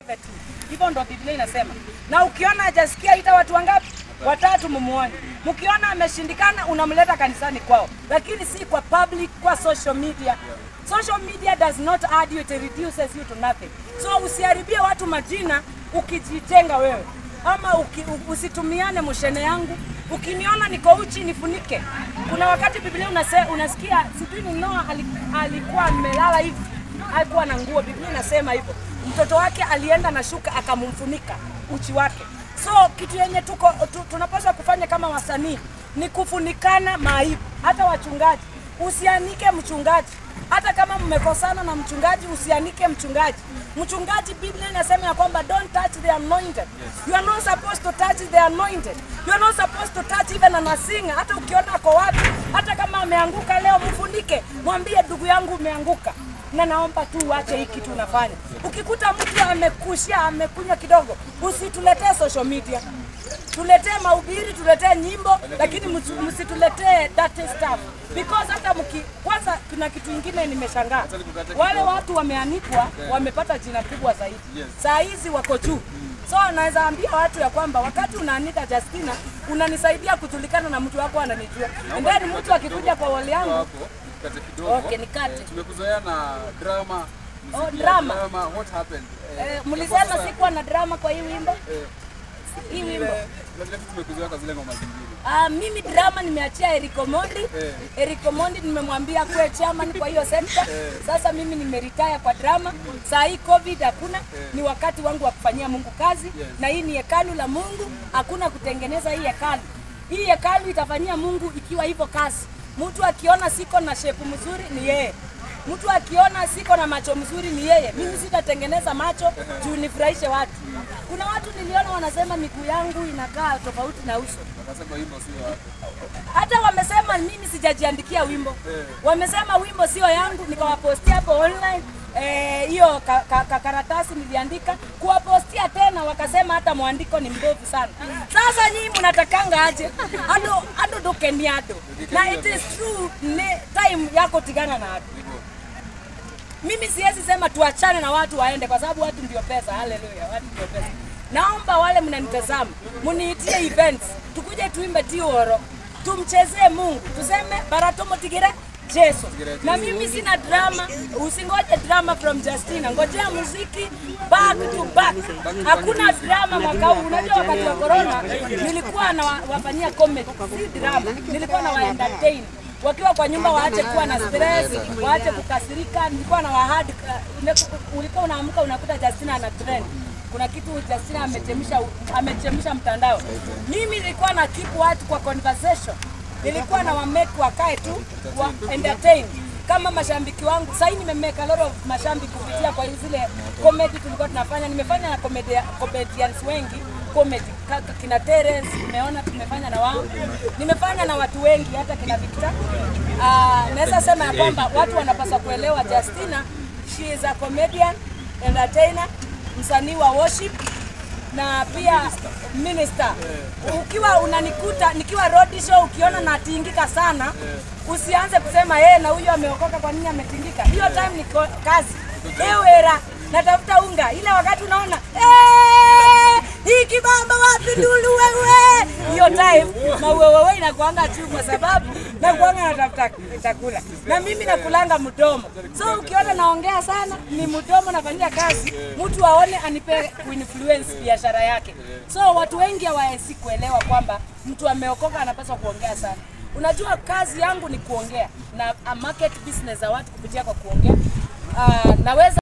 privately. Hivyo ndo Biblia inasema. Na ukiona hajasikia ita watu wangapi? Watatu mumuone. Mkiona ameshindikana unamleta kanisani kwao, lakini si kwa public, kwa social media. Social media does not add you, it reduces you to nothing. So usiharibie watu majina ukijitenga wewe ama uki, u- usitumiane mushene yangu. Ukiniona niko uchi nifunike. Kuna wakati Biblia unase, unasikia sijui ni Noa ali- alikuwa amelala hivi, alikuwa na nguo. Biblia inasema hivyo, mtoto wake alienda na shuka akamumfunika uchi wake. So kitu yenye tuko tu, tunapaswa kufanya kama wasanii ni kufunikana maibu. Hata wachungaji, usianike mchungaji hata kama mmekosana na mchungaji usianike mchungaji. Mchungaji, Biblia inasema ya kwamba don't touch the anointed. You are not supposed to touch the anointed. You are not supposed to touch even an singer. Hata ukiona ako wapi, hata kama ameanguka leo, mfunike, mwambie ndugu yangu umeanguka na naomba tu uache hii kitu unafanya. Ukikuta mtu amekushia amekunywa kidogo, usituletee social media tuletee mahubiri, tuletee nyimbo, lakini msi- msituletee dirty stuff because hata mki, kwanza kuna kitu ingine nimeshangaa, wale watu wameanikwa wamepata jina kubwa zaidi, saa hizi wako juu. So naweza ambia watu ya kwamba wakati unaanika Justina, unanisaidia kujulikana na mtu wako ananijua, and then mtu akikuja kwa wali yangu hapo kate kidogo. Okay, nikate. Eh, tumekuzoea na drama. Oh, muziki ya drama. drama. What happened? Eh, eh, kwa mlisema sasa, sikuwa na drama kwa hii wimbo eh, hii vile- wimbo vile vile tumekuzoea kwa zile ngoma zingine. Ah, mimi drama nimeachia Eric Omondi. Eh. Eric Omondi nimemwambia kuwe chairman kwa hiyo sekta. Sasa mimi nimeretire kwa drama. Saa hii COVID hakuna, ni wakati wangu wa kufanyia Mungu kazi na hii ni hekalu la Mungu, hakuna kutengeneza hii hekalu. Hii hekalu itafanyia Mungu ikiwa hivyo kazi. Mtu akiona siko na shepu mzuri ni yeye. Mtu akiona siko na macho mzuri ni yeye. Mimi sitatengeneza macho juu nifurahishe watu. Kuna watu niliona wanasema miguu yangu inakaa tofauti na uso Wakasema wimbo sio wako. hata wamesema mimi sijajiandikia wimbo, wamesema wimbo sio yangu, nikawapostia hapo online eh, hiyo ka, ka, ka, karatasi niliandika kuwapostia tena, wakasema hata mwandiko ni mbovu sana. Sasa nyinyi mnatakanga aje ado ado dokeniado na it is true ne, time yako tigana na watu. Mimi siwezi sema tuachane na watu waende, kwa sababu watu ndio pesa. Haleluya, watu ndio pesa. Naomba wale mnanitazama muniitie events, tukuje tuimbe tioro, tumchezee Mungu, tuseme baratomo tigire Jesu. Na mimi sina drama, usingoje drama from Justina, ngojea muziki back to back. Hakuna drama mwaka huu. Unajua wakati wa corona nilikuwa na wa- wafanyia comedy, si drama, nilikuwa na wa entertain wakiwa kwa nyumba waache kuwa na stress, waache kukasirika. Nilikuwa na wahadi, ulikuwa unaamka unakuta Justina ana trend kuna kitu Justina amechemsha amechemsha mtandao. Mimi nilikuwa na keep watu kwa conversation, nilikuwa na wamake wakae tu wa entertain kama mashabiki wangu. Sasa nimemeka a lot of mashabiki kupitia kwa zile comedy tulikuwa tunafanya. Nimefanya na comedy comedians wengi comedy kaka kina Terence, nimeona tumefanya na wao, nimefanya na watu wengi, hata kina Victor. Uh, naweza sema ya kwamba watu wanapaswa kuelewa Justina, she is a comedian, entertainer, msanii wa worship na pia minister. Ukiwa unanikuta nikiwa road show, ukiona natingika sana, usianze kusema yeye na huyo ameokoka, kwa nini ametingika? Hiyo time ni ko- kazi. Ewera, natafuta unga, ile wakati unaona "Eh, hii kibamba wapi ndulu wewe, hiyo time mauwewewe inakuanga tu, kwa sababu nakuanga natafuta chakula na mimi nakulanga mdomo. So ukiona naongea sana, ni mdomo nafanyia kazi, mtu aone anipe kuinfluence biashara yake. So watu wengi hawawezi kuelewa kwamba mtu ameokoka anapaswa kuongea sana. Unajua kazi yangu ni kuongea na a market business za watu kupitia kwa kuongea. Uh, naweza